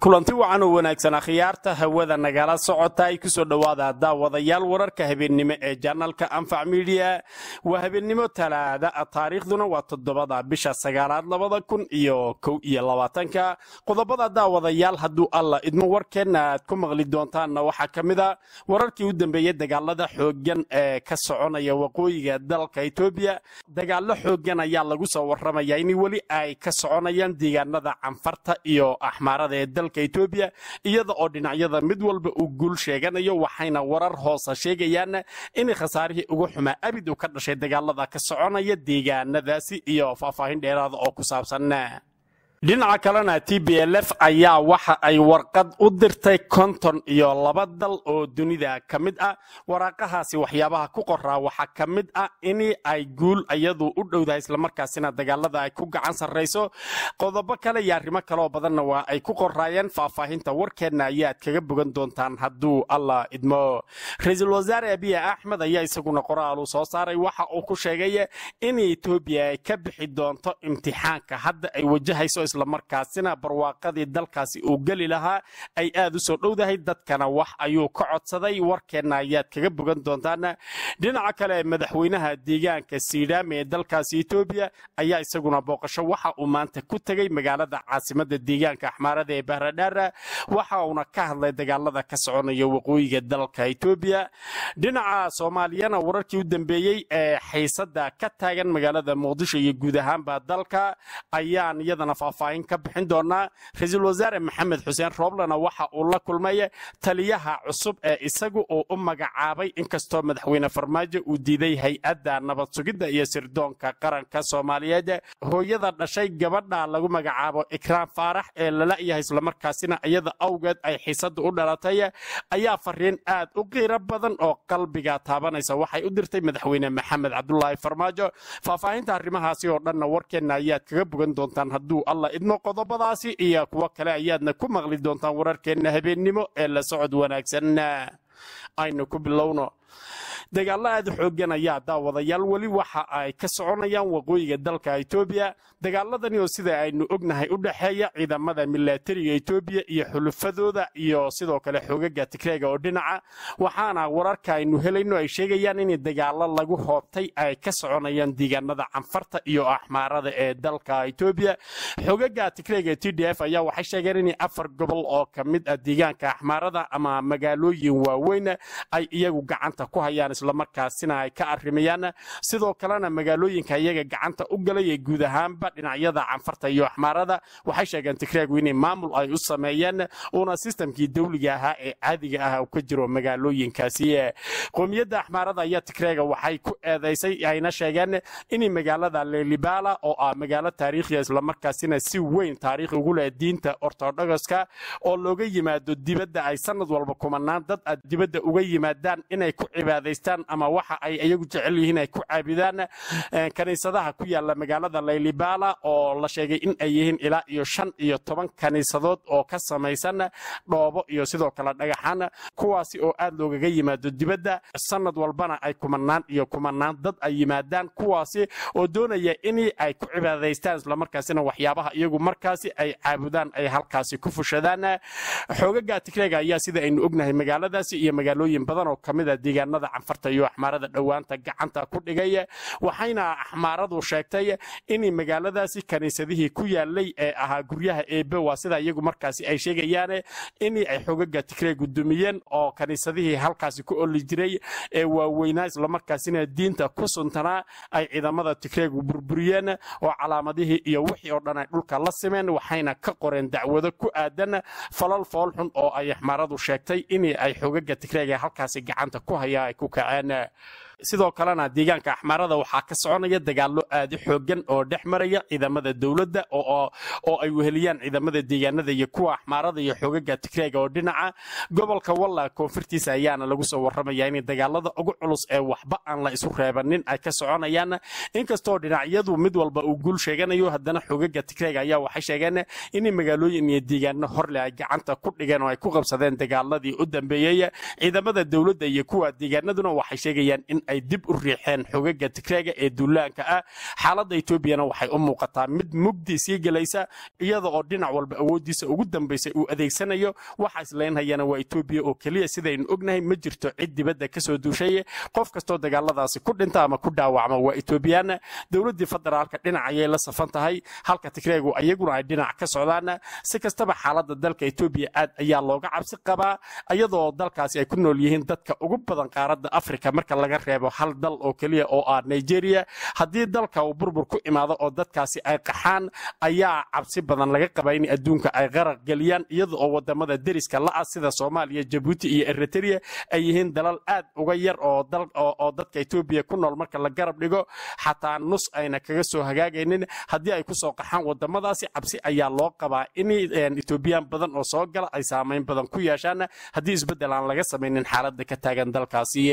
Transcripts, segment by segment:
kulanti wacan oo wanaagsan akhyaarta hawada nagala socota ay kusoo dhowaada daawadayaal wararka habeennimo ee janalka anfac midiya waa habeennimo talaada taariikhduna waa toddobada bisha sagaalaad labada kun iyo kow iyo labaatanka qodobada daawadayaal hadduu alla idmo warkeenna aad ku maqli doontaanna waxaa ka mid a wararkii u dambeeyey dagaalada xooggan ee ka soconaya waqooyiga dalka etoobiya dagaallo xooggan ayaa lagu soo warramaya in weli ay ka soconayaan deegaanada canfarta iyo axmaarada ee dalka etoobiya iyada oo dhinacyada mid walba uu guul sheeganayo waxayna warar hoosa sheegayaan in khasaarihii ugu xumaa abid uu ka dhashay dagaalada ka soconaya deegaanadaasi iyo faahfaahin dheeraada oo ku saabsan dhinaca kalena t b l f ayaa waxa ay warqad u dirtay konton iyo laba dal oo dunida ka mid ah waraaqahaasi waxyaabaha ku qoraa waxaa ka mid ah in ay guul iyadu u dhowdahay islamarkaasina dagaalada ay ku gacan sarrayso qodobo kale iyo arrimo kaleoo badanna waa ay ku qoraayeen faahfaahinta warkeenna ayaad kaga bogan doontaan hadduu allah idmo ra-iisul wasaare abiy axmed ayaa isaguna qoraalu soo saaray waxa uu ku sheegay in etoobiya ay ka bixi doonto imtixaanka hadda ay wajahayso islamarkaasina barwaaqadii dalkaasi uu geli lahaa ay aad u soo dhowdahay dadkana wax ayuu ka codsaday warkeenna ayaad kaga bogan doontaan dhinaca kale madaxweynaha deegaanka siidhaame ee dalkaasi etoobiya ayaa isaguna booqasho waxa uu maanta ku tegey magaalada caasimada deegaanka axmaarada ee bahradhaara waxa uuna ka hadlay dagaalada ka soconaya waqooyiga dalka etoobiya dhinaca soomaaliyana wararkii u dambeeyey ee xiisada ka taagan magaalada muqdisho iyo guud ahaanba dalka ayaan iyadana faahfaahin ka bixin doonaa ra-iisul wasaare maxamed xuseen rooblena waxa uu la kulmay taliyaha cusub ee isagu uu u magacaabay inkastoo madaxweyne farmaajo uu diiday hay-adda nabad sugidda iyo sirdoonka qaranka soomaaliyeed hooyada dhashay gabadha lagu magacaabo ikraam faarax ee lala yahay islamarkaasina iyada awgeed ay xiisada u dhalatay ayaa fariin aad u qiiro badan oo qalbiga taabanaysa waxay u dirtay madaxweyne maxamed cabdulaahi farmaajo faahfaahinta arrimahaasi oo dhanna warkeenna ayaad kaga bogan doontaan hadduu alla idmo qodobadaasi iyo kuwo kale ayaadna ku maqli doontaan wararkeenna habeennimo ee la socod wanaagsan aynu ku bilowno dagaallo aad xooggan ayaa daawadayaal weli waxa ay ka soconayaan waqooyiga dalka etoobiya dagaaladani oo sida aynu ognahay u dhexeeya ciidamada milatariga etoobiya iyo xulufadooda iyo sidoo kale xoogaga tigreega oo dhinaca waxaana wararka aynu helayno ay sheegayaan in dagaallo lagu hoobtay ay ka soconayaan deegaanada canfarta iyo axmaarada ee dalka etoobiya xoogaga tigreega t d f ayaa waxay sheegeen in afar gobol oo ka mid ah deegaanka axmaarada ama magaalooyin waaweyn ay iyagu gacanta ku hayaan islamarkaasina ay ka arrimayaan sidoo kalena magaalooyinka iyaga gacanta u galay ee guud ahaanba dhinacyada canfarta iyo axmaarada waxay sheegeen tigreegu inay maamul ay u sameeyeen uuna sistamkii dawliga ahaa ee caadiga ah u ka jiro magaalooyinkaasi qoomiyadda axmaarada ayaa tigreega waxay ku eedaysay ayna sheegeen in magaalada lelibala oo ah magaalo taariikhiya islamarkaasina si weyn taariikhi ugu leh diinta ortodogoska oo looga yimaado dibadda ay sanad walba kumanaan dad a dibadda uga yimaadaan inay ku cibaadaystaan ama waxa ay iyagu jecel yihiin ay ku caabudaan kaniisadaha ku yaala magaalada laylibala oo la sheegay in ay yihiin ilaa iyo shan iyo toban kaniisadood oo ka samaysan dhoobo iyo sidoo kale dhagaxaan kuwaasi oo aad loogaga yimaado dibadda sanad walbana ay kumanaan iyo kumanaan dad ay yimaadaan kuwaasi oo doonaya in ay ku cibaadaystaan islamarkaasina waxyaabaha iyagu markaasi ay caabudaan ay halkaasi ku fushadaan xoogaga tigreega ayaa sida aynu ognahay magaaladaasi iyo magaalooyin badan oo kamid a deegaanada canfarta iyo axmaarada dhowaanta gacanta ku dhigay waxayna axmaaradu sheegtay in magaaladaasi kaniisadihii ku yaalay ee ahaa guryaha eebe waa sida iyagu markaasi ay sheegayaan in ay xogaga tigreegu dumiyeen oo kaniisadihii halkaasi ku oli jiray ee waaweynaa islamarkaasina diinta ku suntanaa ay ciidamada tigreegu burburiyeen oo calaamadihii iyo wixii oo dhan ay dhulka la simeen waxayna ka qoreen dacwado ku aadan falal foolxun oo ay axmaaradu sheegtay in ay xogaga tigreega halkaasi gacanta ku haya ay ku kaceen sidoo kalena deegaanka axmaarada waxaa ka soconaya dagaallo aadi xoogan oo dhex maraya ciidamada dowladda oo ay weheliyaan ciidamada deegaanada iyo kuwa axmaarada iyo xoogaga tigreega oo dhinaca gobolka walla koonfurtiisa ayaana lagu soo warramaya in dagaalada ugu culus ee waxba aan la isu reebanin ay ka soconayaan inkastoo dhinacyadu mid walba uu guul sheeganayo haddana xoogaga tigreega ayaa waxay sheegeen in magaalooyin iyo deegaano horle ay gacanta ku dhigeen oo ay ku qabsadeen dagaaladii u dambeeyey ciidamada dowladda iyo kuwa deegaanaduna waxay sheegayaan in ay dib u riixeen xogaga tigreega ee duulaanka ah xaaladda etoobiyana waxay u muuqataa mid mugdi sii gelaysa iyada oo dhinac walba awooddiisa ugu dambaysay uu adeegsanayo waxa islaynhayana waa etoobiya oo keliya sidaynu ognahay ma jirto cid dibadda kasoo duushay qof kastoo dagaaladaasi ku dhinta ama ku dhaawacma waa etoobiyaan dowladdii federaalka dhinac ayay la safan tahay halka tigreegu ayaguna ay dhinac ka socdaan si kastaba xaaladda dalka etoobiya aad ayaa looga cabsi qabaa iyadoo dalkaasi ay ku nool yihiin dadka ugu badan qaaradda afrika marka laga reebo hal dal oo keliya oo ah nigeria haddii dalka uu burbur ku imaado oo dadkaasi ay qaxaan ayaa cabsi badan laga qabaa in adduunka ay qaraq geliyaan iyada oo wadamada deriska la-ah sida soomaaliya jabuuti iyo eritrea ay yihiin dalal aad uga yar oo dadka etoobiya ku nool marka la garab dhigo xataa nus ayna kaga soo hagaagaynin haddii ay kusoo qaxaan wadamadaasi cabsi ayaa loo qabaa in etoobiyaan badan oo soo gala ay saamayn badan ku yeeshaan haddii isbeddel aan laga samaynin xaaladda ka taagan dalkaasi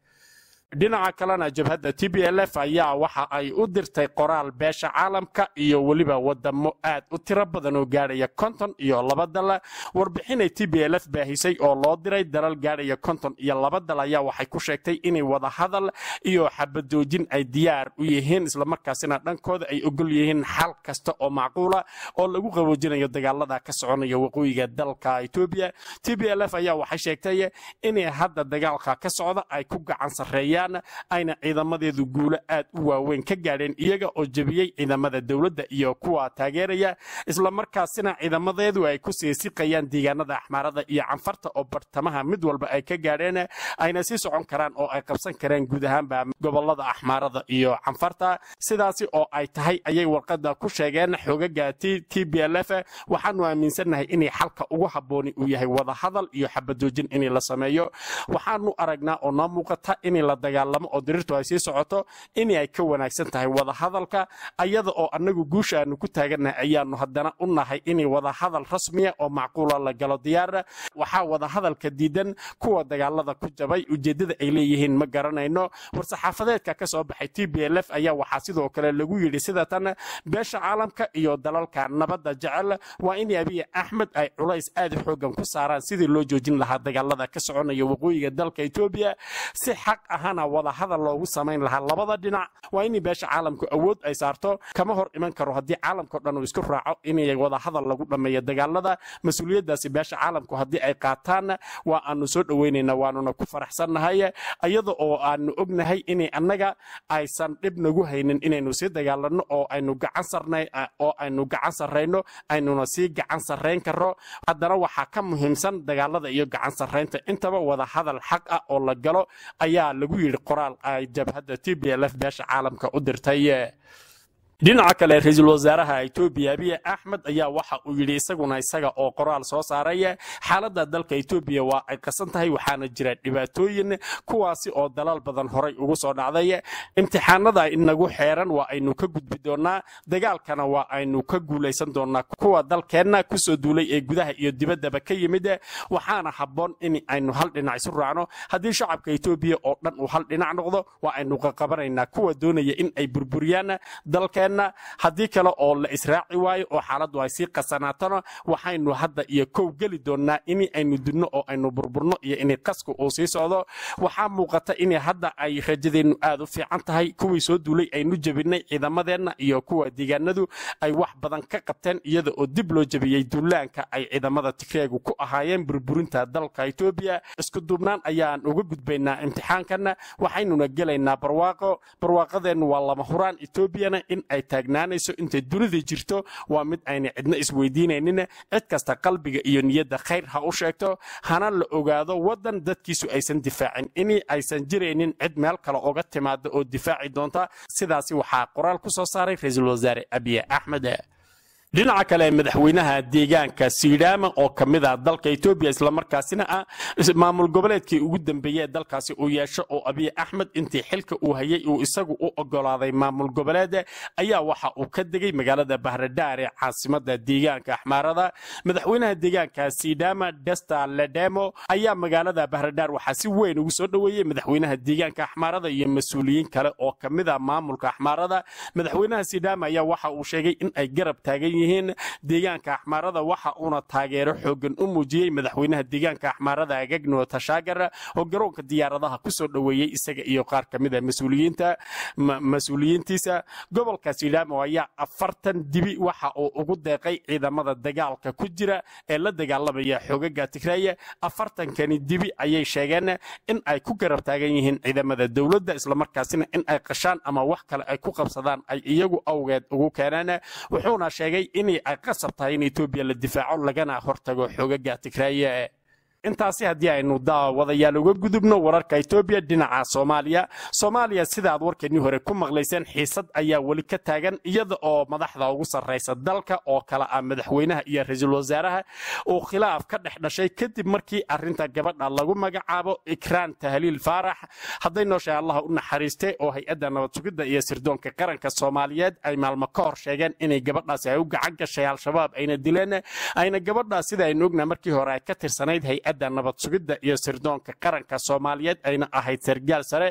dhinaca kalena jabhadda t b l f ayaa waxa ay u dirtay qoraal beesha caalamka iyo weliba wadamo aad u tiro badan oo gaadhaya konton iyo laba dal warbixinay t b l f baahisay oo loo diray dalal gaadhaya konton iyo laba dal ayaa waxay ku sheegtay inay wada hadal iyo xabadoojin ay diyaar u yihiin islamarkaasina dhankooda ay ogol yihiin xal kasta oo macquula oo lagu qaboojinayo dagaalada ka soconaya waqooyiga dalka etoobiya t b l f ayaa waxay sheegtay inay hadda dagaalka ka socda ay ku gacan sarreeyaan ayna ciidamadeedu guulo aad u waaweyn ka gaadheen iyaga oo jebiyey ciidamada dowladda iyo kuwa taageeraya islamarkaasina ciidamadeedu ay ku siisiqayaan deegaanada axmaarada iyo canfarta oo bartamaha mid walba ay ka gaadheen ayna sii socon karaan oo ay qabsan kareen guud ahaanba gobolada axmaarada iyo canfarta sidaasi oo ay tahay ayay warqada ku sheegeen xogaga t b l f waxaanu aaminsannahay inay xalka ugu habbooni uu yahay wada hadal iyo xabadoojin in la sameeyo waxaanu aragnaa oo noo muuqata in la dagaalamo oo dirirtu ay sii socoto in ay ka wanaagsan tahay wada hadalka ayada oo annagu guusha aanu ku taagannahay ayaanu haddana u nahay in wada hadal rasmiya oo macquula la galo diyaara waxaa wada hadalka diidan kuwa dagaalada ku jabay ujeeddada ay leeyihiin ma garanayno war-saxaafadeedka ka soo baxay t b l f ayaa waxaa sidoo kale lagu yidhi sida tan beesha caalamka iyo dalalka nabadda jecel waa in abiy axmed ay culays aad xoogan ku saaraan sidii loo joojin lahaa dagaalada ka soconaya waqooyiga dalka etoobiya si xaq ahana wada hadal loogu samayn lahaa labada dhinac waa in beesha caalamku awood ay saarto kama hor iman karo haddii caalamkao dhan uu isku raaco inay wada hadal lagu dhammeeyo dagaalada mas-uuliyaddaasi beesha caalamku haddii ay qaataan waa aanu soo dhoweynaynaa waanuna ku faraxsannahay iyada oo aanu ognahay inay annaga aysan dhib nagu haynin inaynu sii dagaalanno oo aynu gacan sarnay oo aynu gacan sarrayno aynuna sii gacan sarrayn karo haddana waxaa ka muhiimsan dagaalada iyo gacan sarraynta intaba wada hadal xaq ah oo la galo ayaa lagu yidhi qoraal ay jabhadda t b l f beesha caalamka u dirtay dhinaca kale ra-iisul wasaaraha etoobiya abiy axmed ayaa waxa uu yidhi isaguna isaga oo qoraal soo saaray xaaladda dalka etoobiya waa ay qasan tahay waxaana jira dhibaatooyin kuwaasi oo dalaal badan horay ugu soo dhacday imtixaanada inagu xeeran waa aynu ka gudbi doonaa dagaalkana waa aynu ka guulaysan doonaa kuwa dalkeenna kusoo duulay ee gudaha iyo dibaddaba ka yimid waxaana habboon in aynu hal dhinac isu raacno haddii shacabka etoobiya oo dhan uu hal dhinac noqdo waa aynu qaqabanaynaa kuwa doonaya in ay burburiyaan dalkeen haddii kale oo la israaci waayo oo xaaladdu ay sii qasanaatona waxaynu hadda iyo kow geli doonnaa in aynu dunno oo aynu burburno iyo in qasku uu sii socdo waxaa muuqata in hadda ay rajadeennu aad u fiican tahay kuwii soo duulay aynu jebinay ciidamadeenna iyo kuwa deegaanadu ay wax badan ka qabteen iyada oo dib loo jebiyey duulaanka ay ciidamada tigreegu ku ahaayeen burburinta dalka etoobiya isku duubnaan ayaan uga gudbaynaa imtixaankanna waxaynuna gelaynaa barwaaqo barwaaqadeennu waa lama huraan etoobiyana in ay taagnaanayso intay dunida jirto waa mid ayna cidna isweydiinaynin cid kasta qalbiga iyo niyadda khayr ha u sheegto hana la ogaado waddan dadkiisu aysan difaacin in aysan jiraynin cid meel kale oga timaada oo difaaci doonta sidaasi waxaa qoraal ku soo saaray ra-iisul wasaare abiy axmed dhinaca kale madaxweynaha deegaanka siidhaama oo ka mid ah dalka etoobiya islamarkaasina ah maamul goboleedkii ugu dambeeyey dalkaasi uu yeesho oo abiy axmed intii xilka uu hayay uu isagu u ogolaaday maamul goboleed ayaa waxa uu ka degay magaalada bahradhaar ee caasimada deegaanka axmaarada madaxweynaha deegaanka siidhaama desta ledemo ayaa magaalada bahradhaar waxaa si weyn ugu soo dhoweeyey madaxweynaha deegaanka axmaarada iyo mas-uuliyiin kale oo ka mid ah maamulka axmaarada madaxweynaha siidhaama ayaa waxa uu sheegay in ay garab taagan yihiin deegaanka axmaarada waxa uuna taageero xoogan u muujiyey madaxweynaha deegaanka axmaarada agagno tashaagar oo garoonka diyaaradaha kusoo dhoweeyey isaga iyo qaar ka mida mas-uuliyiinta mas-uuliyiintiisa gobolka silaamo ayaa afartan dibi waxa uu ugu deeqay ciidamada dagaalka ku jira ee la dagaalamaya xoogaga tigraaye afartankani dibi ayay sheegeen in ay ku garab taagan yihiin ciidamada dowladda islamarkaasina in ay qashaan ama wax kale ay ku qabsadaan ay iyagu awgeed ugu keeneen wuxuuna sheegay in ay qasab tahay in etoobiya la difaaco lagana hortago xoogaga tigraaye intaasi haddii aynu daawadayaal uga gudubno wararka etoobiya dhinaca soomaaliya soomaaliya sida aad warkeennii hore ku maqlayseen xiisad ayaa weli ka taagan iyada oo madaxda ugu sarraysa dalka oo kale ah madaxweynaha iyo ra-iisul wasaaraha uu khilaaf ka dhex dhashay kadib markii arrinta gabadha lagu magacaabo ikraan tahliil faarax hadday nooshahay allah u naxariiste oo hay-adda nabad sugidda iyo sirdoonka qaranka soomaaliyeed ay maalmo ka hor sheegeen inay gabadhaasi ay u gacan gashay al-shabaab ayna dileen ayna gabadhaas sida aynu ognaha markii hore ay ka tirsanayd hay-adda nabad sugidda iyo sirdoonka qaranka soomaaliyeed ayna ahayd sargaal sare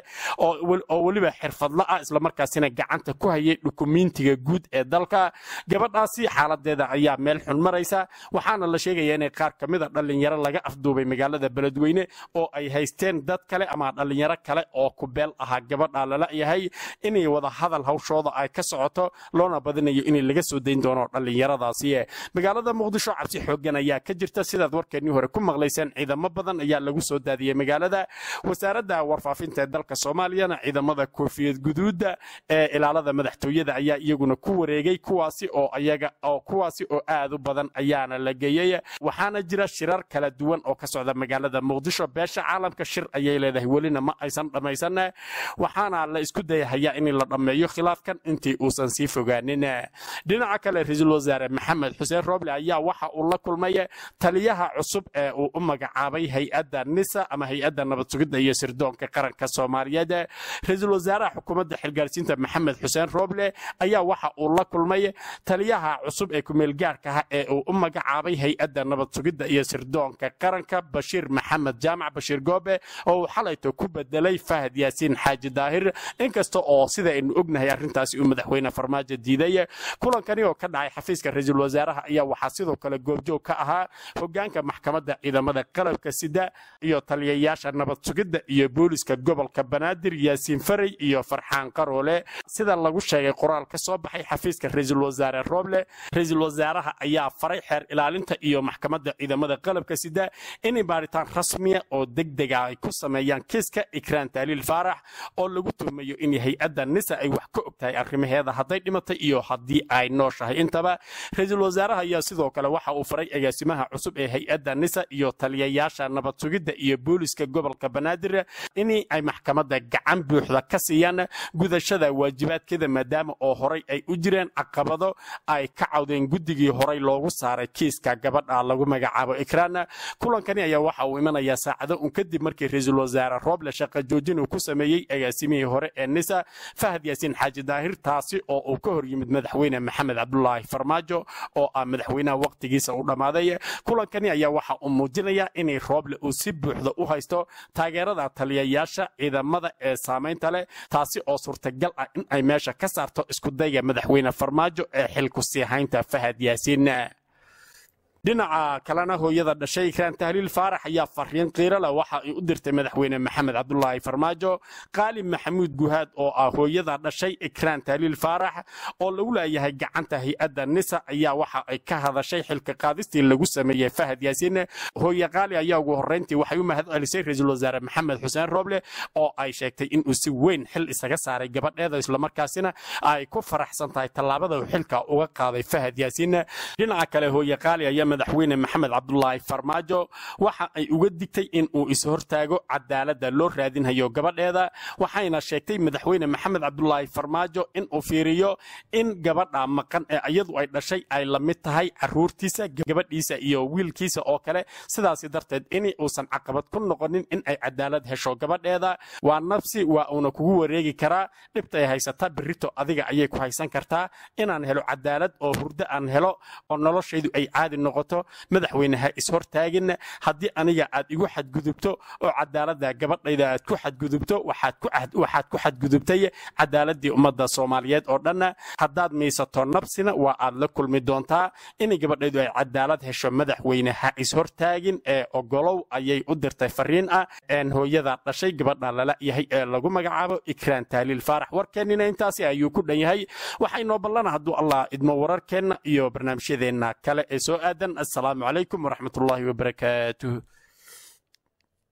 oo weliba xirfadla ah islamarkaasina gacanta ku hayay dhukumiintiga guud ee dalka gabadhaasi xaaladeeda ayaa meel xun maraysa waxaana la sheegaya inay qaar ka mida dhallinyaro laga afduubay magaalada beledweyne oo ay haysteen dad kale ama dhallinyaro kale oo kubeel ahaa gabadha lala yahay inay wada hadal hawshooda ay ka socoto loona badinayo in laga soo dayn doono dhallinyaradaasi magaalada muqdisho cabsi xoogan ayaa ka jirta sidaad warkeennii hore ku maqlayseen ciidamo badan ayaa lagu soo daadiyey magaalada wasaaradda warfaafinta ee dalka soomaaliyana ciidamada koofiyad guduudda ee ilaalada madaxtooyada ayaa iyaguna ku wareegay kuwaasi oo ayaga oo kuwaasi oo aad u badan ayaana la geeyey waxaana jira shirar kala duwan oo ka socda magaalada muqdisho beesha caalamka shir ayay leedahay welina ma aysan dhammaysan waxaana la isku dayahayaa in la dhammeeyo khilaafkan intii uusan sii fogaanin dhinaca kale ra-iisul wasaare maxamed xuseen roble ayaa waxa uu la kulmay taliyaha cusub ee uu u magacaabay hay-adda nisa ama hay-adda nabad sugidda iyo sirdoonka qaranka soomaaliyeed ra-iisul wasaaraha xukuumadda xilgaarsiinta maxamed xuseen roble ayaa waxa uu la kulmay taliyaha cusub ee kumeelgaarka ah ee uu u magacaabay hay-adda nabad sugidda iyo sirdoonka qaranka bashiir maxamed jaamac bashiir goobe oo uu xalayto ku bedelay fahad yaasiin xaaji daahir inkasta oo sida aynu ognahay arrintaasi uu madaxweyne farmaajo diiday kulankani oo ka dhacay xafiiska ra-iisul wasaaraha ayaa waxaa sidoo kale goobjoog ka ahaa hogaanka maxkamadda ciidamada qalabka sida iyo taliyayaasha nabad sugidda iyo booliska gobolka banaadir yaasiin faray iyo farxaan qaroole sida lagu sheegay qoraal ka soo baxay xafiiska ra-iisul wasaare roble ra-iisul wasaaraha ayaa faray xeer ilaalinta iyo maxkamadda ciidamada qalabka sida inay baaritaan rasmiya oo degdega ay ku sameeyaan kiiska ikraan tahliil faarax oo lagu tuhmayo in hay-adda nisa ay wax ka og tahay arrimaheeda hadday dhimatay iyo haddii ay nooshahay intaba ra-iisul wasaaraha ayaa sidoo kale waxa uu faray agaasimaha cusub ee hay-adda nisa iyo taliyayaasha nabad sugidda iyo booliska gobolka banaadir in ay maxkamadda gacan buuxda ka siiyaan gudashada waajibaadkeeda maadaama oo horay ay u jireen caqabado ay ka cawdeen guddigii horay loogu saaray kiiska gabadha lagu magacaabo ikraan kulankani ayaa waxa uu imanayaa saacado un kadib markii ra-iisul wasaare rooble shaqa joojin uu ku sameeyey agaasimihii hore ee nisa fahad yaasiin xaaji daahir taasi oo uu ka hor yimid madaxweyne maxamed cabdulaahi farmaajo oo ah madaxweynaha waqtigiisa u dhammaaday kulankani ayaa waxa uu muujinayaa inay rooble uu si buuxda u haysto taageerada taliyayaasha ciidamada ee saamaynta leh taasi oo suurtagal ah in ay meesha ka saarto iskudayga madaxweyne farmaajo ee xilku sii haynta fahad yaasiin dhinaca kalena hooyada dhashay ikraan tahliil faarax ayaa fariin qiirale waxa ay u dirtay madaxweyne maxamed cabdulaahi farmaajo qaali maxamuud guhaad oo ah hooyada dhashay ikraan tahliil faarax oo lagu leeyahay gacanta hay-adda nisa ayaa waxa ay ka hadashay xilka qaadistii lagu sameeyey fahad yaasiin hooye qaali ayaa ugu horreyntii waxay u mahad celisay ra-iisul wasaare maxamed xuseen roble oo ay sheegtay inuu si weyn xil isaga saaray gabadheeda islamarkaasina ay ku faraxsan tahay tallaabada uu xilka uga qaaday fahad yaasiin dhinaca kale hooye qaali ayaa madaxweyne maxamed cabdulaahi farmaajo waxa ay uga digtay in uu ishortaago cadaaladda loo raadinhayo gabadheeda waxayna sheegtay madaxweyne maxamed cabdulaahi farmaajo in uu fiiriyo in gabadha maqan ee iyadu ay dhashay ay la mid tahay caruurtiisa gabadhiisa iyo wiilkiisa oo kale sidaasi darteed in uusan caqabad ku noqonin in ay cadaalad hesho gabadheeda waa nafsi waa uuna kugu wareegi karaa dhibta ay haysata berito adiga ayay ku haysan kartaa inaan helo cadaalad oo hurdo aan helo oo noloshaydu ay caadi noqoto wato madaxweyneha ishortaagin haddii aniga aad igu xadgudubto oo cadaalada gabadhayda aad ku xadgudubto waxaad ku xadgudubtay cadaaladii ummadda soomaaliyeed oo dhanna haddaad miisato nabsina waa aad la kulmi doontaa inay gabadhaydu ay cadaalad hesho madaxweyneha ishortaagin ee ogolow ayay u dirtay fariin ah hooyada dhashay gabadha lala yahay ee lagu magacaabo ikraan taaliil faarax warkeennina intaasi ayuu ku dhan yahay waxaynoo ballana hadduu allah idmo wararkeenna iyo barnaamijyadeenna kale ee soo aadan assalaamu calaykum waraxmatullaahi wabarakaatuh